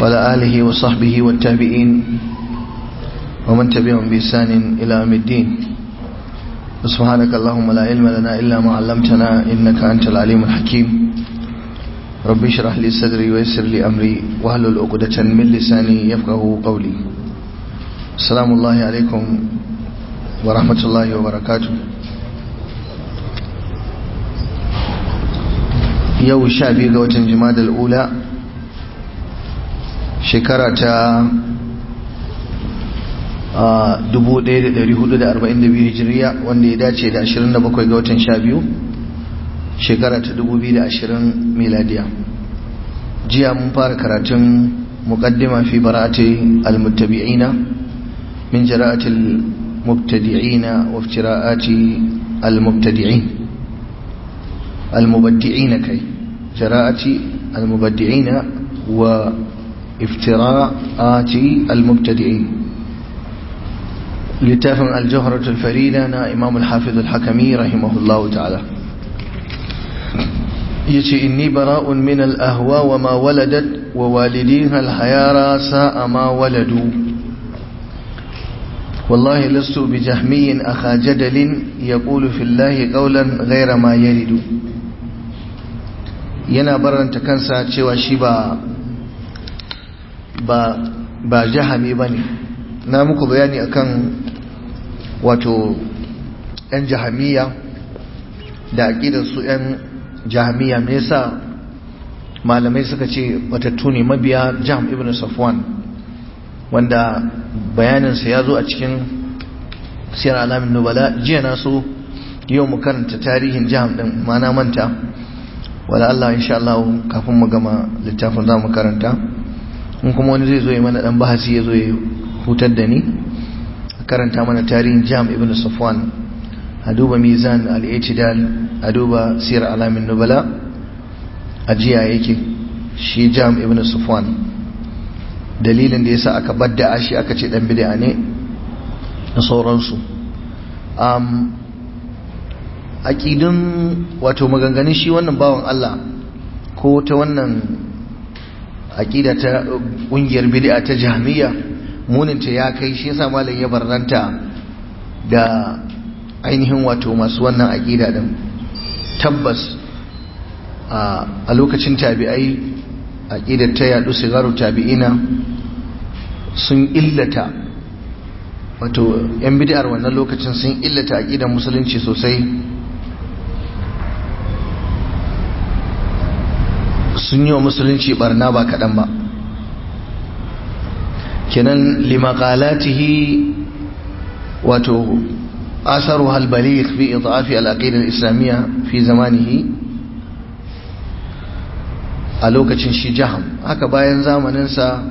وعلى آله وصحبه والتابعين ومن تبعهم بإحسان إلى يوم الدين سبحانك اللهم لا علم لنا إلا ما علمتنا إنك أنت العليم الحكيم ربي اشرح لي صدري ويسر لي أمري واحلل عقدة من لساني يفقه قولي السلام الله عليكم ورحمة الله وبركاته yau sha biyu ga watan jimadar ula shekara ta 1442 hijiriya wanda ya dace da 27 ga watan sha biyu shekara ta 2020 miladiya jiya mun fara karatun muqaddima fi bara'ati almuttabi'ina min jara'ati almubtadi'ina wa iftira'ati almubtadi'in المبدعين كي جراءة المبدعين وافتراءات المبتدعين لتافن الجهرة الفريدة نا إمام الحافظ الحكمي رحمه الله تعالى يتي إني براء من الأهواء وما ولدت ووالديها الحيارى ساء ما ولدوا والله لست بجهمي أخا جدل يقول في الله قولا غير ما يرد yana baranta kansa cewa shi ba ba ba jahami bane na muku bayani akan wato yan jahamiya da aqidar su yan jahamiya me yasa malamai suka ce watattu ne mabiya jam ibn safwan wanda bayaninsa ya zo a cikin siyar alamin nubala jiya na so yau mu karanta tarihin jam din mana manta wala Allah insha Allah kafin mu gama littafin za mu karanta in kuma wani zai zo yi mana dan bahasi ya zo ya hutar da ni karanta mana tarihin jam ibn safwan a duba mizan al-i'tidal a duba siyar alamin nubala a jiya yake shi jam ibn safwan dalilin da yasa aka badda shi aka ce dan bid'a ne da sauransu um aqidun wato maganganun shi wannan bawan Allah ko ta wannan aqida ta kungiyar bid'a ta jahmiya muninta ya kai shi yasa malam ya barranta da ainihin wato masu wannan aqida din tabbas a lokacin tabi'ai aqidar ta yadu sigaru tabi'ina sun illata wato yan bid'ar wannan lokacin sun illata aqidar musulunci sosai sun yi wa musulunci barna ba kaɗan ba kenan limakalatihi wato asaru halbalik fi idafi al'aqidar islamiyya fi zamanihi a lokacin shi jaham haka bayan zamaninsa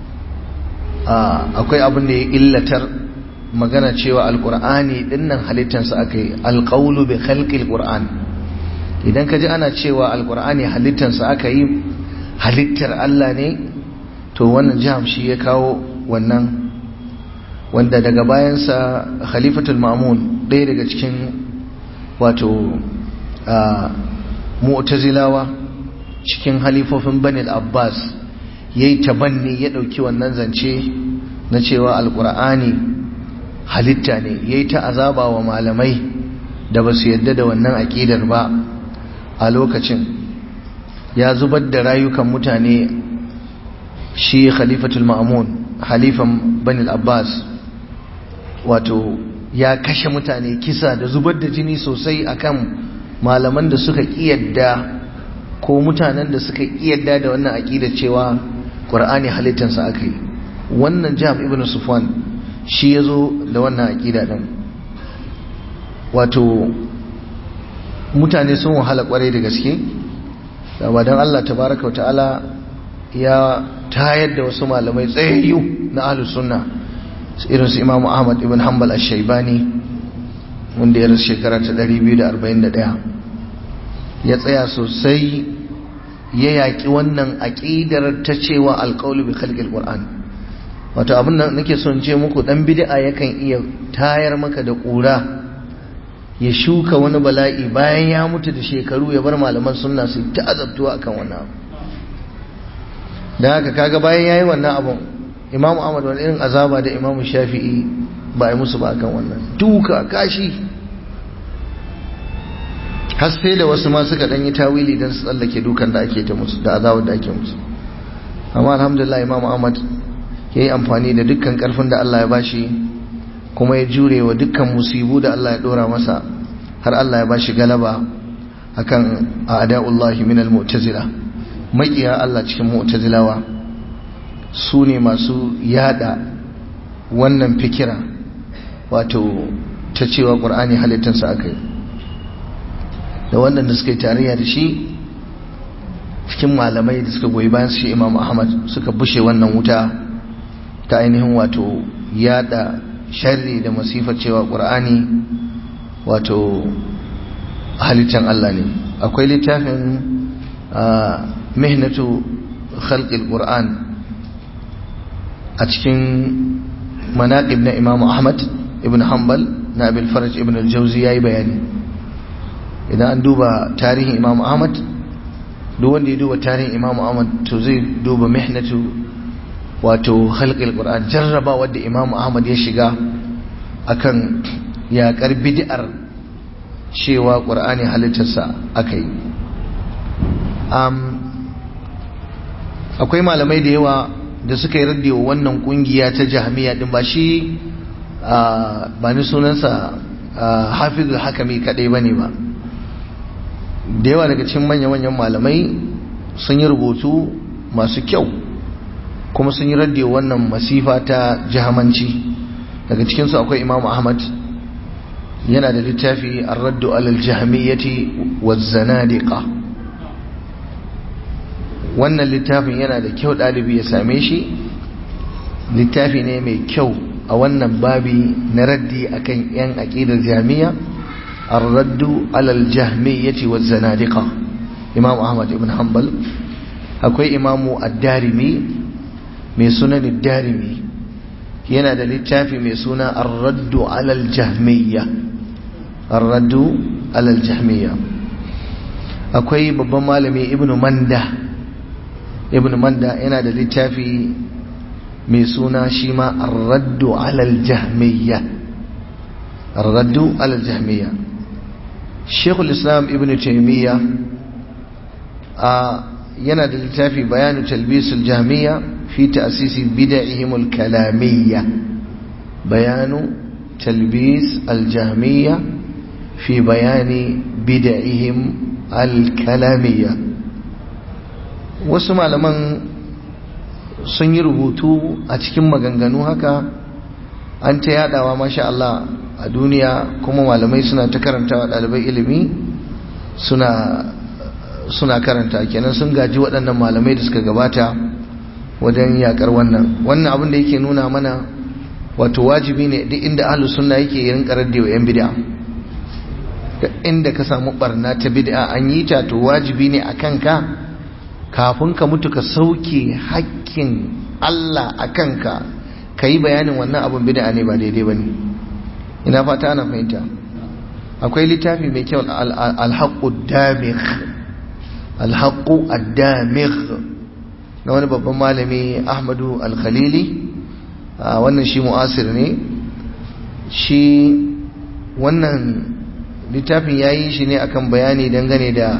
akwai abin da ya illatar magana cewa alkur'ani dinnan halittarsa aka yi alƙaulu bi khalqil qur'an idan ka ji ana cewa alkur'ani halittarsa aka yi halittar Allah ne to wannan jiham shi ya kawo wannan wanda daga bayansa khalifatul ma'mun ɗaya daga cikin wato mu'tazilawa cikin halifofin banil abbas ya yi tabanni ya ɗauki wannan zance na cewa alkur'ani halitta ne ya yi ta azaba wa malamai da ba su yadda da wannan aƙidar ba a lokacin ya zubar da rayukan mutane shi khalifatul ma'amun halifan banil abbas wato ya kashe mutane kisa da zubar da jini sosai akan malaman da suka kiyarda ko mutanen da suka kiyarda da wannan aqida cewa qur'ani halittansa aka yi wannan jam ibn sufwan shi yazo da wannan aqida din wato mutane sun wahala kwarai da gaske da ba don Allah tabaraka wa ta'ala ya tayar da wasu malamai tsayayyu na ahlus sunna irin su Imam Ahmad ibn Hanbal ash-Shaybani wanda ya rasu shekara ta 241 ya tsaya sosai ya yaki wannan aqidar ta cewa alqawlu bi khalqil qur'an wato abin da nake son ce muku dan bid'a yakan iya tayar maka da kura ya shuka wani bala'i bayan ya mutu da shekaru ya bar malaman sunna su ta azabtuwa akan wannan da haka kaga bayan yayi wannan abun imamu ahmad wani irin azaba da imamu shafi'i ba a yi musu ba kan wannan duka kashi har sai da wasu ma suka ɗanyi tawili don su tsallake dukan da ake ta musu da azabar da ake musu amma alhamdulillah imamu ahmad ya yi amfani da dukkan ƙarfin da allah ya bashi kuma ya jure wa dukkan musibu da allah ya ɗora masa har allah ya bashi galaba akan a'da'ullahi min al-mu'tazila makiya Allah cikin mu'tazilawa su ne masu yada wannan fikira wato ta cewa qur'ani halittarsa akai da wannan da suka yi tarayya da shi cikin malamai da suka goyi bayan shi Imam Ahmad suka bushe wannan wuta ta ainihin wato yada sharri da masifar cewa qur'ani wato halittar Allah ne akwai littafin mihnatu khalqil qur'an a cikin manaqib na Imam Ahmad ibn Hanbal na Abil Faraj ibn al-Jawzi yayi bayani idan an duba tarihin Imam Ahmad duk wanda ya duba tarihin Imam Ahmad to zai duba mihnatu wato khalqil qur'an jarraba wanda Imam Ahmad ya shiga akan yaƙar bid'ar cewa ƙur'ani halittarsa aka yi akwai malamai da yawa da suka yi raddi wa wannan ƙungiya ta jahamiya din ba shi ba ni sunansa hafizul hakami kaɗai ba ne ba da yawa daga cikin manya-manyan malamai sun yi rubutu masu kyau kuma sun yi raddi wa wannan masifa ta jahamanci daga cikinsu akwai imam ahmad yana da littafi ar-raddu alal jahmiyyati waz-zanadiqa wannan littafin yana da kyau dalibi ya same shi littafi ne mai kyau a wannan babi na raddi akan yan aqidar jahmiyya ar-raddu alal jahmiyyati waz-zanadiqa imam ahmad ibn hanbal akwai imamu ad-darimi mai sunan ad-darimi yana da littafi mai suna ar-raddu alal jahmiyya ar-raddu alal jahmiyya akwai babban malami ibnu manda ibnu manda yana da littafi mai suna shi ma ar-raddu alal jahmiyya ar-raddu alal jahmiyya shekul islam ibnu taymiya a yana da littafi bayanu talbisul jahmiyya fi ta'sisi bid'ihim al-kalamiyya bayanu talbis al-jahmiyya fi bayani bid'ihim al-kalamiyya wasu malaman sun yi rubutu a cikin maganganu haka an ta yadawa masha Allah a duniya kuma malamai suna ta karantawa ɗalibai ilimi suna suna karanta kenan sun gaji waɗannan malamai da suka gabata wajen yakar wannan wannan abin da yake nuna mana wato wajibi ne duk inda ahlus sunna yake yin karaddi wa yan bid'a da inda ka samu barna ta bid'a an yi ta to wajibi ne akan ka kafin ka mutu ka sauke hakkin Allah akan ka yi bayanin wannan abin bid'a ne ba daidai bane ina fata ana fahimta akwai littafi mai kyau al-haqqud damigh alhaƙu addamir na wani babban malami ahmadu alkhalili wannan shi mu'asir ne shi wannan littafin ya yi shi ne akan bayani dangane da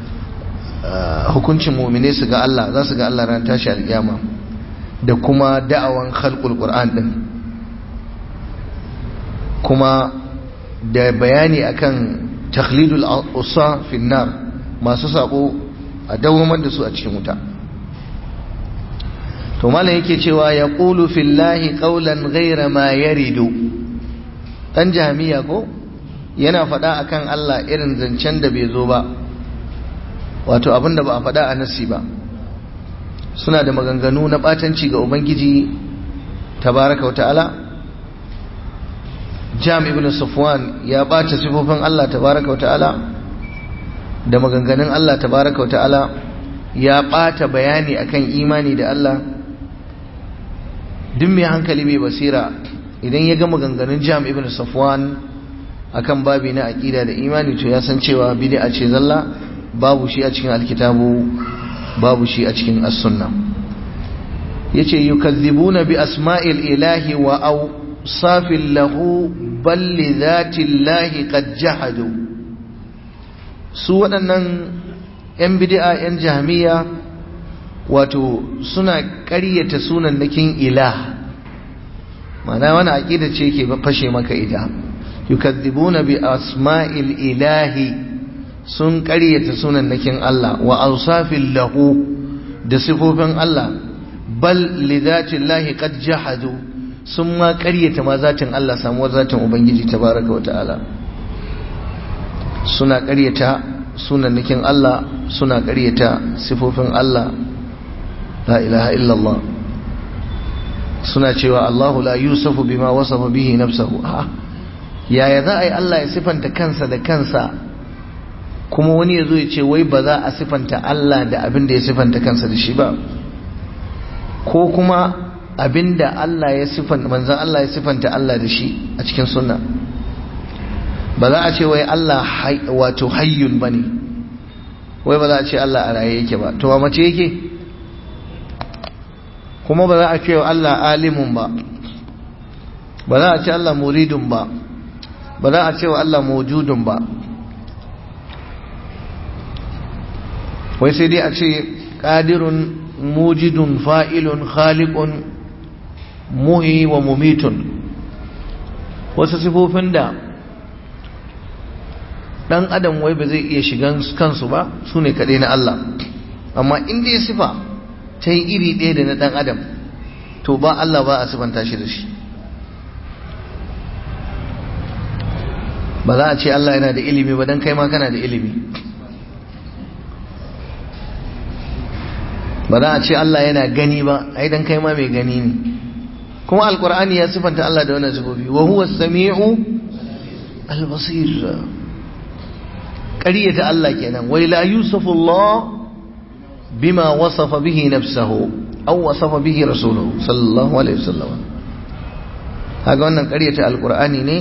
hukuncin mumine su ga Allah za su ga Allah ran tashi alƙiyama da kuma da'awan khalqul qur'an din kuma da bayani akan takhlidul usa fi nar masu sabo a dawamar da su a cikin wuta to malam yake cewa ya qulu fillahi qawlan ghayra ma yaridu dan jami'a ko yana faɗa akan Allah irin zancen da bai zo ba wato abinda ba a faɗa a nasi ba suna da maganganu na batanci ga ubangiji tabaraka wata'ala jam ibn safwan ya bata sifofin Allah tabaraka wata'ala da maganganun Allah tabaraka wa ta'ala ya ɓata bayani akan imani da Allah duk mai hankali mai basira idan ya ga maganganun jam ibn safwan akan babi na aƙida da imani to ya san cewa bid'a ce zalla babu shi a cikin alkitabu babu shi a cikin as-sunna yace yukazzibuna bi asma'il ilahi wa awsafil lahu bal li dhati llahi qad jahadu su waɗannan yan bid'a yan jahmiya wato suna ƙaryata sunan nakin ilah ma'ana wani aqida ce yake fashe maka ita yukazzibuna bi asma'il ilahi sun ƙaryata sunan nakin Allah wa awsafil lahu da sifofin Allah bal li zati Allah qad jahadu sun ma ƙaryata ma zatin Allah samuwar zatin ubangiji tabaraka wa ta'ala suna ƙaryata sunan nakin Allah suna ƙaryata sifofin Allah la ilaha illallah suna cewa Allahu la yusafu bima wasafa bihi nafsahu ha yaya za a yi Allah ya sifanta kansa da kansa kuma wani ya zo ya ce wai ba za a sifanta Allah da abin da ya sifanta kansa da shi ba ko kuma abin da Allah ya sifanta manzan Allah ya sifanta Allah da shi a cikin sunna ba za a ce wai Allah wato hayyun ba ne wai ba za a ce Allah a raye yake ba to ba mace yake kuma ba za a ce Allah alimun ba ba za a ce Allah muridun ba ba za a ce wa Allah mawjudun ba wai sai dai a ce qadirun mujidun fa'ilun khaliqun muhi wa mumitun wasu sifofin da dan adam wai ba zai iya shigan kansu ba su ne kaɗai na Allah amma inda ya sifa ta yi iri ɗaya da na ɗan adam to ba Allah ba a sifanta shi da shi ba za a ce Allah yana da ilimi ba don kai ma kana da ilimi ba za a ce Allah yana gani ba ai don kai ma mai gani ne kuma alkur'ani ya sifanta Allah da wannan sifofi wa huwa samiu al-basir ƙaryata Allah kenan wai la yusufu Allah bima wasafa bihi nafsahu aw wasafa bihi rasuluhu sallallahu alaihi wasallam kaga wannan ƙaryata alkur'ani ne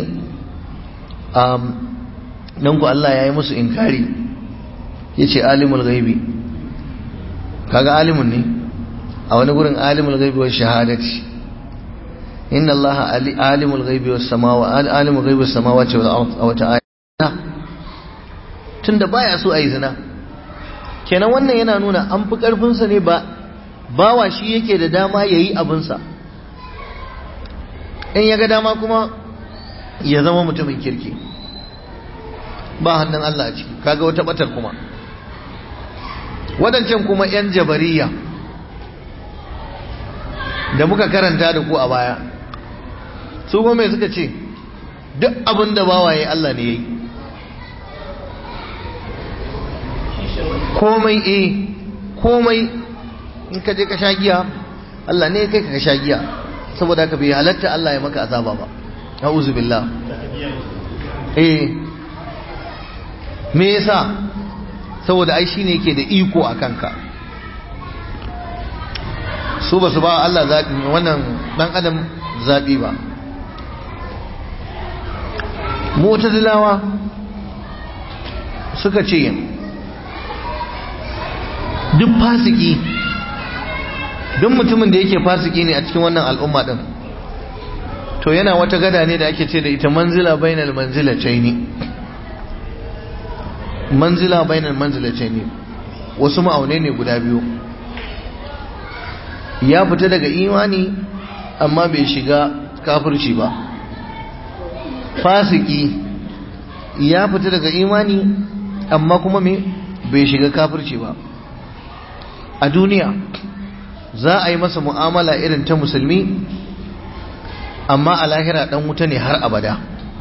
nan ku Allah ya yi musu inkari ya ce alimul gaibi kaga alimun ne a wani gurin alimul gaibi wa shahadati inna Allah alimul gaibi wa samawa alimul gaibi wa samawa ce a wata aya tunda baya so a yi zina kenan wannan yana nuna an fi karfinsa ne ba bawa shi yake da dama ya yi abinsa in ya ga dama kuma ya zama mutumin kirki ba hannun Allah a ciki kaga wata batar kuma wadancan kuma 'yan jabariya da muka karanta da ku a baya su kuma mai suka ce duk abin da bawaye Allah ne ya yi komai eh komai in ka je ka sha giya Allah ne kai ka sha giya saboda ka bai halatta Allah ya maka azaba ba a'udhu billah eh me yasa saboda ai shine yake da iko a kanka su ba su ba Allah zabi wannan dan adam zabi ba mu'tazilawa suka ce duk fasiki duk mutumin da yake fasiki ne a cikin wannan al'umma din to yana wata gada ne da ake ce da ita manzila bainal manzilataini manzila bainal manzilataini wasu ma'aunai ne guda biyu ya fita daga imani amma bai shiga kafirci ba fasiki ya fita daga imani amma kuma me bai shiga kafirci ba a duniya za a yi masa mu'amala irin ta musulmi amma a lahira dan wuta ne har abada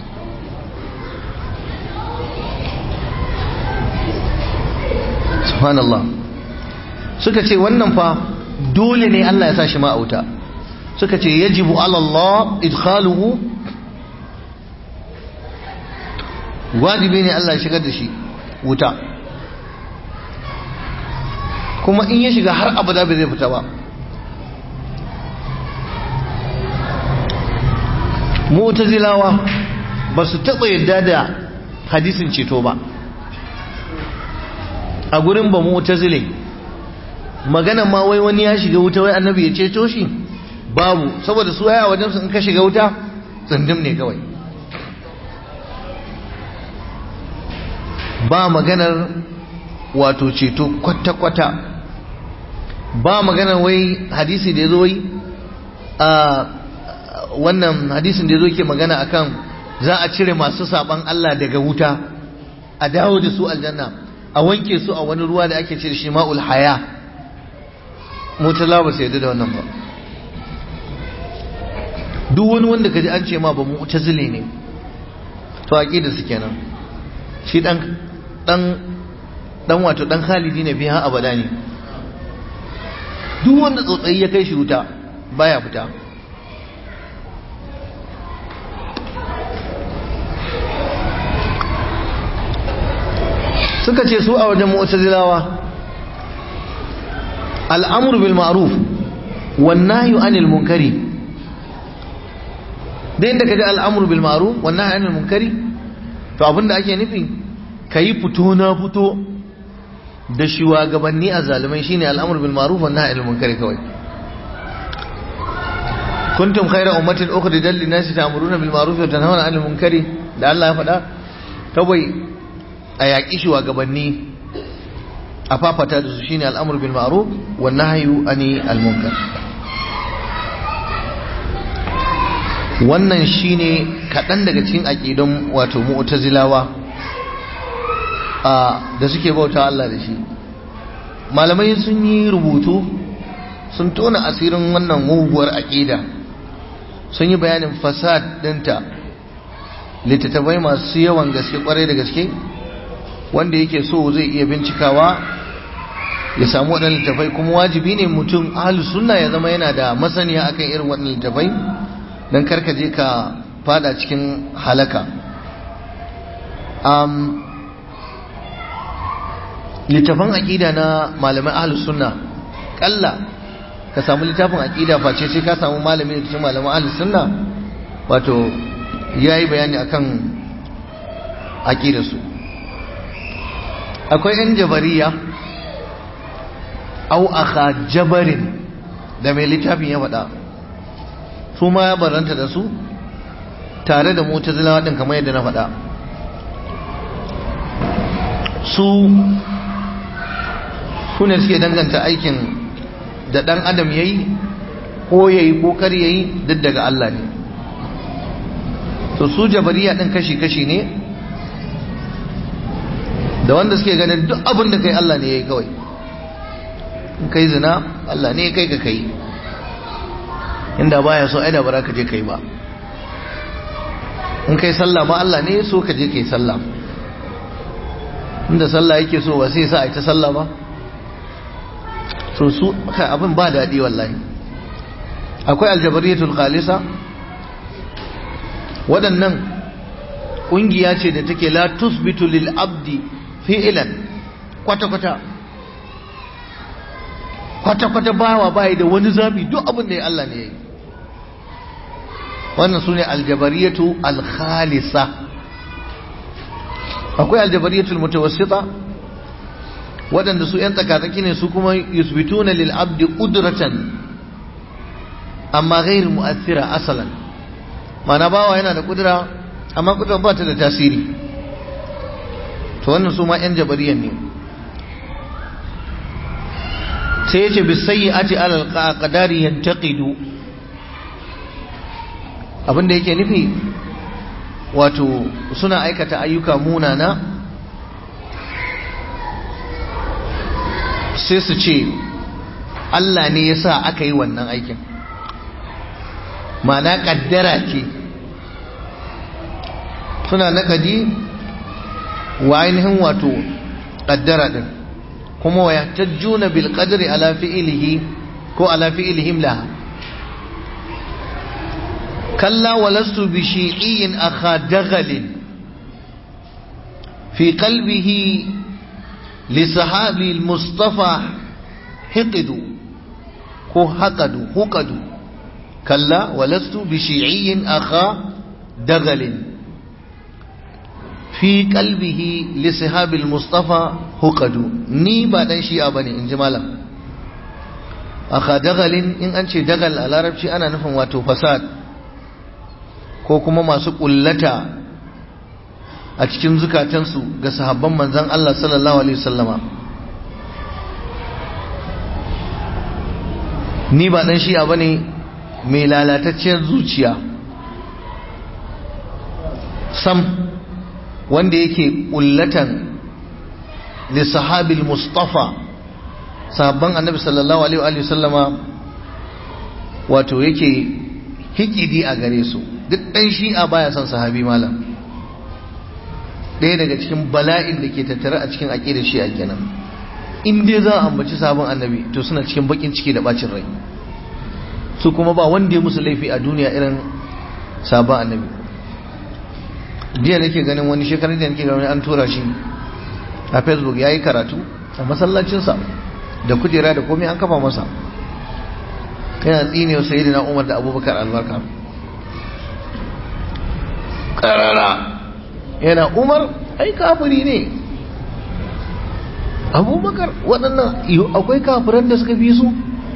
subhanallah suka ce wannan fa dole ne Allah ya sa shi ma'auta suka ce yajibu Allah idkhaluhu wajibi ne Allah ya shigar da shi wuta kuma in ya shiga har abada bai zai fita ba mu'tazilawa ba su taɓa yadda da hadisin ceto ba a gurin ba mu'tazile magana ma wai wani ya shiga wuta wai annabi ya ceto shi babu saboda su aya wajen su in ka shiga wuta tsindim ne kawai ba maganar wato ceto kwata-kwata ba maganar wai hadisi da ya zo wai a wannan hadisin da ya zo ke magana akan za a cire masu saban Allah daga wuta a dawo da su aljanna a wanke su a wani ruwa da ake cire shi ma'ul haya mutala ba sai da wannan ba duk wani wanda kaji an ce ma ba mu'tazili ne to aqida su kenan shi dan dan dan wato dan Khalidi ne biya abada ne duk wanda tsotsayi ya kai shi wuta baya fita suka ce su a wajen mu'tazilawa al'amru bil ma'ruf wan nahyu anil munkari da inda kaga al'amru bil ma'ruf wan nahyu anil munkari to abinda ake nufi kayi fito na fito da shugabanni a zalimai shine al'amru bil ma'ruf wan nahyu anil munkari kawai kuntum khayra ummatin ukhrijat lin nasi ta'muruna bil ma'ruf wa tanhauna 'anil munkari da Allah ya faɗa kawai a yaƙi shugabanni a fafata da su shine al'amur bil ma'ruf wan nahyu ani al munkar wannan shine kaɗan daga cikin aƙidun wato mu'tazilawa a da suke bauta Allah da shi malamai sun yi rubutu sun tona asirin wannan muguwar aƙida sun yi bayanin fasad ɗinta littattafai masu yawan gaske kwarai da gaske wanda yake so zai iya bincikawa ya samu waɗannan littafai kuma wajibi ne mutum ahlus sunna ya zama yana da masaniya akan irin waɗannan littafai don karka je ka fada cikin halaka um, littafan aƙida na malamai ahlus sunna ƙalla ka samu littafin aƙida face sai ka samu malami da cikin malaman ahlus sunna wato ya yi bayani akan aƙidarsu akwai 'yan jabariya au aka jabarin da mai littafin ya faɗa su ma ya baranta da su tare da mutazilawa ɗin kamar yadda na faɗa su su ne suke danganta aikin da ɗan adam ya yi ko ya yi ko kar ya yi duk daga Allah ne to su jabariya ɗin kashi-kashi ne da wanda suke ganin duk abin da kai Allah ne ya yi kawai in kai zina Allah ne ya kai ka kai inda baya so aida bara ka je kai ba in kai sallah ma Allah ne ya so ka je kai sallah inda sallah yake so ba sai sa a ta sallah ba so su abin ba daɗi wallahi akwai aljabariyatul khalisa waɗannan ƙungiya ce da take la tusbitu lil abdi fi'ilan kwata-kwata kwata-kwata bawa bayi da wani zabi duk abin da ya Allah ne ya yi wannan su ne aljabariyatu alkhalisa akwai aljabariyatul mutawassita waɗanda su 'yan tsakatsaki ne su kuma yusbituna lil abdi qudratan amma ghairu mu'athira asalan mana bawa yana da kudura amma kudura ba ta da tasiri to wannan su ma 'yan jabariyan ne sai ya ce bisayi ati alal qadari yantaqidu abinda yake nufi wato suna aikata ayyuka munana sai su ce Allah ne ya sa aka yi wannan aikin ma'ana kaddara ce suna nakadi wa ainihin wato kaddara din kuma wa yahtajjuna bil qadri ala fi'lihi ko ala fi'lihim laha kalla walastu bi shi'in akha dagalin fi qalbihi li sahabi al mustafa hiqdu ko haqadu huqadu kalla walastu bi shi'in akha dagalin fi kalbihi li sahabil mustafa hukadu ni ba dan shi'a bane in ji malam aka dagalin in an ce dagal a larabci ana nufin wato fasad ko kuma masu kullata a cikin zukatansu ga sahabban manzan Allah sallallahu alaihi wasallama ni ba dan shi'a bane mai lalatacciyar zuciya sam wanda yake kullatan li sahabil mustafa sahabban annabi sallallahu alaihi wasallama wato yake hikidi a gare su duk dan shi'a baya son sahabi malam ɗaya daga cikin bala'in da ke tattare a cikin aƙidar shi'a kenan in dai za a ambaci sabon annabi to suna cikin bakin ciki da bacin rai su kuma ba wanda ya musu laifi a duniya irin sabon annabi jiya nake ganin wani shekarar da nake ganin an tura shi a facebook ya yi karatu a masallacinsa da kujera da komai an kafa masa yana tsine wa sayyidina umar da abubakar albarka karara yana umar ai kafiri ne abubakar waɗannan akwai kafiran da suka fi su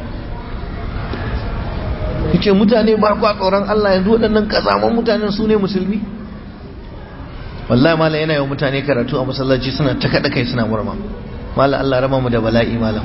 ce mutane ba kwa tsoron Allah yanzu waɗannan kazaman mutanen su ne musulmi wallahi malam yana yawan mutane karatu a masallaci suna ta kaɗa kai suna murma malam Allah rama mu da bala'i malam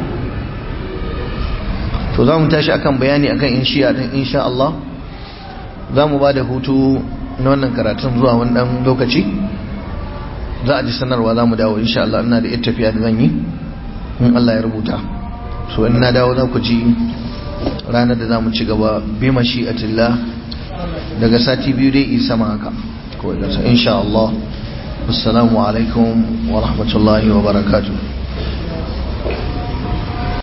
to za mu tashi akan bayani akan in shi'a din insha Allah za mu ba da hutu na wannan karatun zuwa wani ɗan lokaci za a ji sanarwa za mu dawo insha Allah ina da ita tafiya da zan yi in Allah ya rubuta so in na dawo za ku ji ranar da za mu ci gaba bi mashi'atillah daga sati biyu dai isa ma haka ko da insha Allah assalamu alaikum wa rahmatullahi wa barakatuh